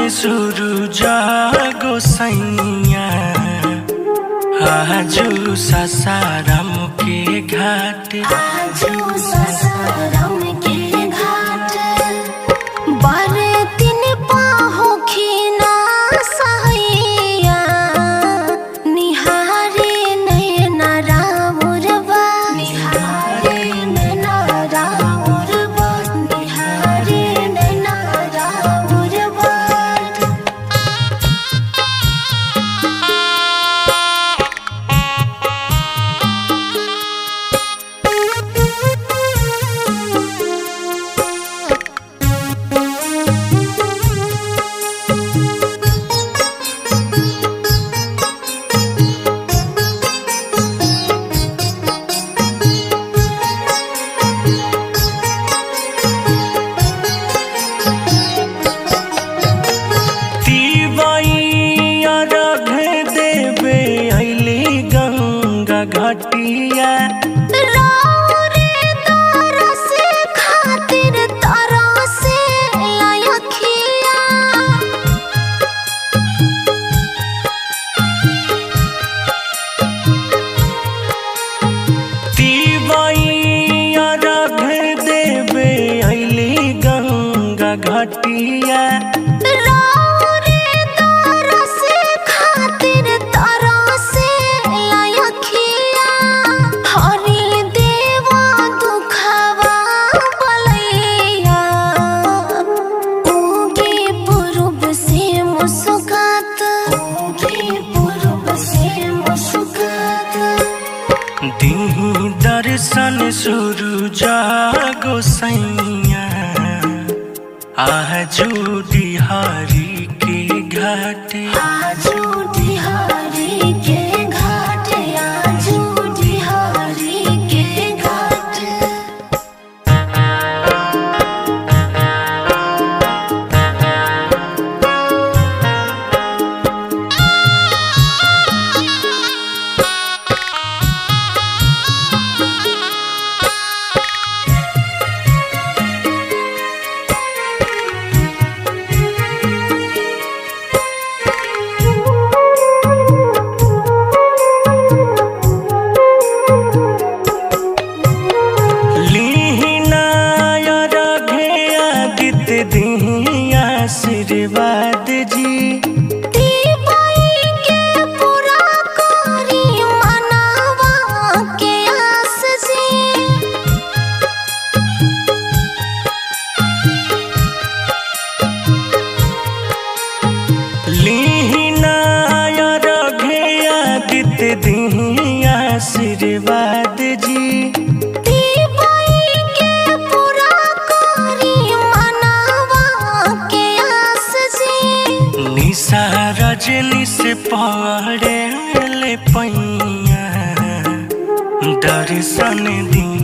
सुरु जागो सैया आजू ससारम के घाट आजू ससारम के घाट बारे दिन पाहोखिना सहैया निहारे नैना राउरबा निहारे नैना राउरबा निहारे नैना राउरबा तीवैया रघ देवे अली गंगा घटिया राउरे तरस खातिर तरसे अखिया तीवैया रघ देवे अली गंगा घटिया राउरे तरस खातिर तरसे अखिया हरि देवा दुखवा बलैया उगे पूर्व से मुस्कात उगे पूर्व से मुस्कात दीही दर्शन सुरु जागो सैया आजू बिहारी के घाट आजू बिहारी के घाट आजू बिहारी के घाट लीनाया रघे आदित्य दीही आशीर्वाद जी दीपाई के पूरा करी मनावा के आस जी लीनाया रघे आदित्य दीही आशीर्वाद जी दीपाई के पूरा करी मनावा के आस जी निशा रजनी से पड़े ले पैया दर्शन दी